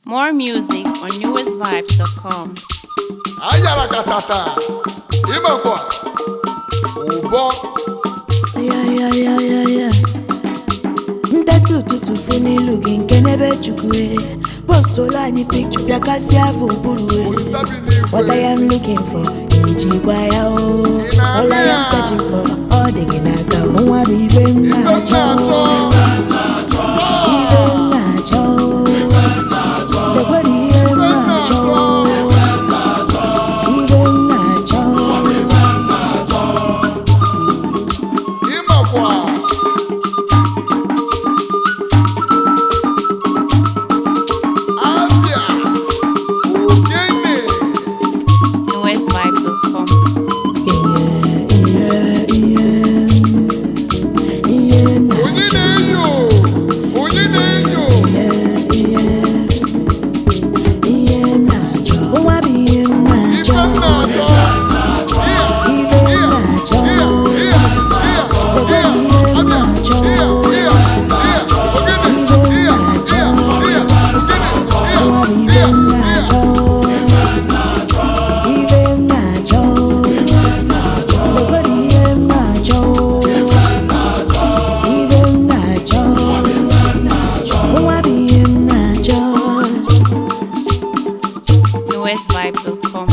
More music on newestvibes.com. ayara katata imekwa ụbọ ya ya ya ya ya ndetu ụtụtụ fụ n'ilu gị nke n'ebe chukwu e postụlụ anyị pikchọ bịa kasịa afọ ụbụrụ e olisabi n'igwe What I am looking for, ejikwa ya o All I am searching for, ọ dị gị n'aka o nwa bụ ibe m ife na-achọ na-achọ Ibe m na-achọ Lekwere ihe m na-achọ Ibe m na-achọ imekwa abịa ogene newestvibes.com. Ihe, ihe, ihe m na- onye na-enyo onye na-enyo ihe m na-achọ Nwa bụ ihe m ife na-achọ m na-achọ Ibe m na-achọ Lekwere ihe m na-achọ Nwa bụ ibe m na-achọ Ibe m na-achọ Lekwere ihe m na-achọ Ibe m na-achọ Nwa bụ ihe m na-achọ newestvibes.com.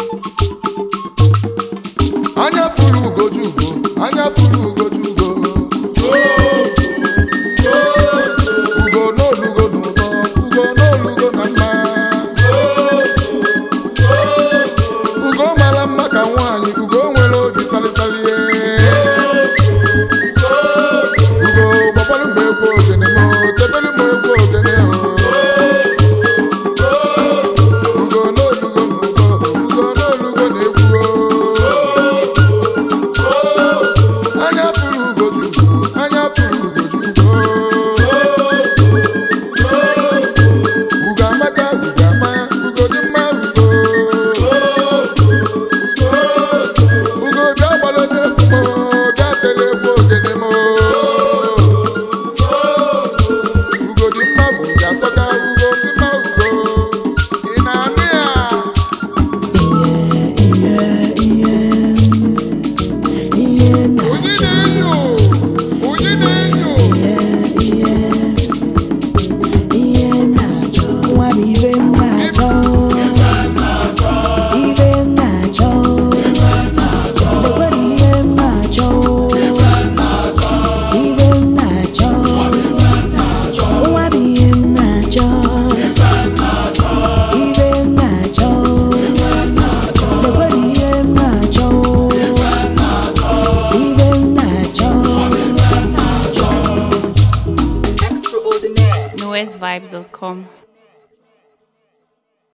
anya furu ugojugo anya furu ugojugo ugo n'olugo n'ụtọ ugo n'olugo na mma ugo mara mma ka nwaanyị ugo nwere obi salịsalị ugo gbakwarụ m egwu ogene m tebelu m egwu ogene ugo n'olugo n'ụtọ ugo n'olugo na-egwu anya furu ugojugo anya furu ugojugo ugo amaka ugo ama ugo dị mma ugo ugo bịa gbara n'egwu m bịa tele egwu ogene m ugo dị mma ugo asọka ugo dị mma ugo ị na-anụ ya Ihe m na- onye na-enyo onye na-enyo ihe m na-achọ nwa bụ ibe m na-achọ ibe m na-achọ lekwere ihe m na-achọ ibe m na-achọ nwa bụ ihe m na-achọ ibe m na-achọ lekwere ihe m na-achọ ibe m na-achọ newestvibes.com.